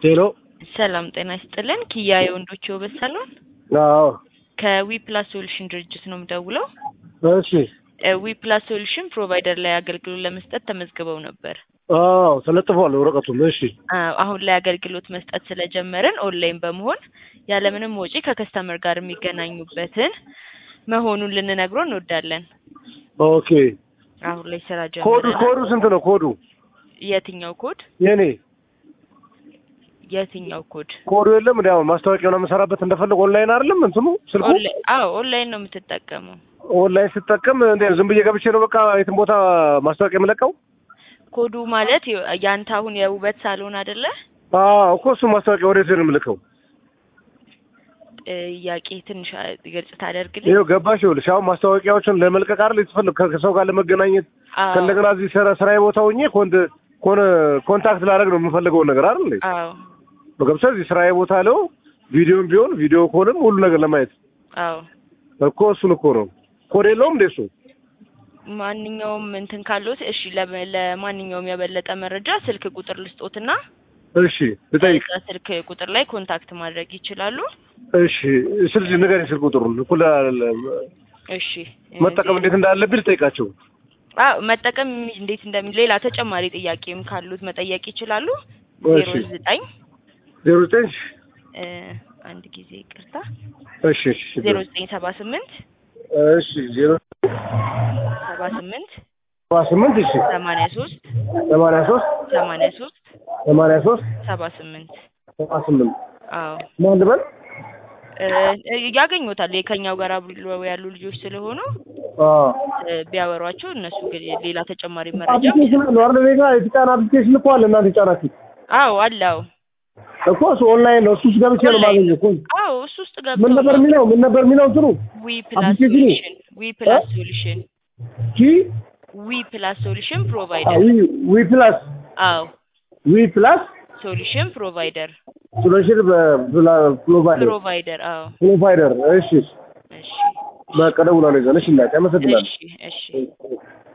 ሄሎ ሰላም ጤና ይስጥልን። ኪያ የወንዶች የውበት ሳሎን አዎ ከዊ ፕላስ ሶሉሽን ድርጅት ነው የምደውለው። እሺ ዊ ፕላስ ሶሉሽን ፕሮቫይደር ላይ አገልግሎት ለመስጠት ተመዝግበው ነበር። አዎ ተለጥፏል ወረቀቱም እሺ አዎ፣ አሁን ላይ አገልግሎት መስጠት ስለጀመርን ኦንላይን በመሆን ያለምንም ወጪ ከከስተመር ጋር የሚገናኙበትን መሆኑን ልንነግሮ እንወዳለን። ኦኬ አሁን ላይ ስራ ኮዱ ጀምረናል። ኮዱ ስንት ነው ኮዱ የትኛው ኮድ? የኔ የትኛው ኮድ? ኮዱ የለም እንዲ አሁን ማስታወቂያ ነው የምሰራበት እንደፈለግ ኦንላይን አይደለም እንትኑ ስልኩ ኦንላይን አዎ፣ ኦንላይን ነው የምትጠቀመው። ኦንላይን ስጠቀም እንደ ዝም ብዬ ገብቼ ነው በቃ የትም ቦታ ማስታወቂያ የምለቀው ኮዱ ማለት የ- ያንተ አሁን የውበት ሳሎን አይደለ? አዎ እኮ እሱ ማስታወቂያ ወዴት ነው የምልከው ጥያቄ ትንሽ አ- ግልጽ ታደርግልኝ? ይኸው ገባሽ ይኸውልሽ አሁን ማስታወቂያዎችን ለመልቀቅ አይደል የተፈለግ ከሰው ጋር ለመገናኘት አዎ ከእንደገና እዚህ ስራ ስራዬ ቦታ ሆኜ ኮንት ኮን ኮንታክት ላደርግ ነው የምፈልገውን ነገር አይደል እንዴ አዎ በገብቻ እዚህ ስራዬ ቦታ ለው ቪዲዮም ቢሆን ቪዲዮ ኮልም ሁሉ ነገር ለማየት አዎ እኮ እሱን እኮ ነው ኮድ የለውም እንዴ እሱ ማንኛውም እንትን ካሉት እሺ፣ ለ- ለማንኛውም የበለጠ መረጃ ስልክ ቁጥር ልስጦትና እሺ ልጠይቅ በዛ ስልክ ቁጥር ላይ ኮንታክት ማድረግ ይችላሉ። እሺ ስልክ ንገረኝ ስልክ ቁጥሩን እኮ ለ- ለ- እሺ መጠቀም እንዴት እንዳለብኝ ልጠይቃቸው አዎ መጠቀም እንዴት እንደሚ ሌላ ተጨማሪ ጥያቄም ካሉት መጠየቅ ይችላሉ። እሺ ዜሮ ዘጠኝ ዜሮ ዘጠኝ እ አንድ ጊዜ ይቅርታ እሺ እሺ ዜሮ ዘጠኝ ሰባ ስምንት እሺ ዜሮ ሰባ ስምንት ሰባ ስምንት እሺ ሰማንያ ሶስት ሰማንያ ሶስት ሰማንያ ሶስት ሰማንያ ሶስት ሰባ ስምንት ሰባ ስምንት አዎ ማን ልበል እ ያገኙታል ከኛው ጋር አብረው ያሉ ልጆች ስለሆኑ አዎ እ ቢያወሯቸው እነሱ ግን ሌላ ተጨማሪ መረጃ አፕሊኬሽን አለ አይደል እኔ ጋር የተጫነ አፕሊኬሽን እኮ አለ እናንተ የጫናችሁት አዎ አለው እኮ እሱ ኦንላይን ነው እሱ ውስጥ ገብቼ ነው ኦንላይን የማገኘው እኮ አዎ እሱ ውስጥ ምን ነበር ገብተው የሚለው ምን ነበር የሚለው እንትኑ ዊ ፕላስ አፕሊኬሽኑ? ሶሉሽን ዊ ፕላስ ሶሉሽን ኪ ዊ ፕላስ ሶሉሽን አ ፕሮቫይደር ዊ ዊ ፕላስ አዎ ዊ ፕላስ ሶሉሽን ፕሮቫይደር ሶሉሽን ፕሮቫይደር ፕሮቫይደር አዎ ፕሮቫይደር እሺ እሺ በቃ ደውላለሁ ይዘን እሺ እናቴ አመሰግናለሁ እሺ እሺ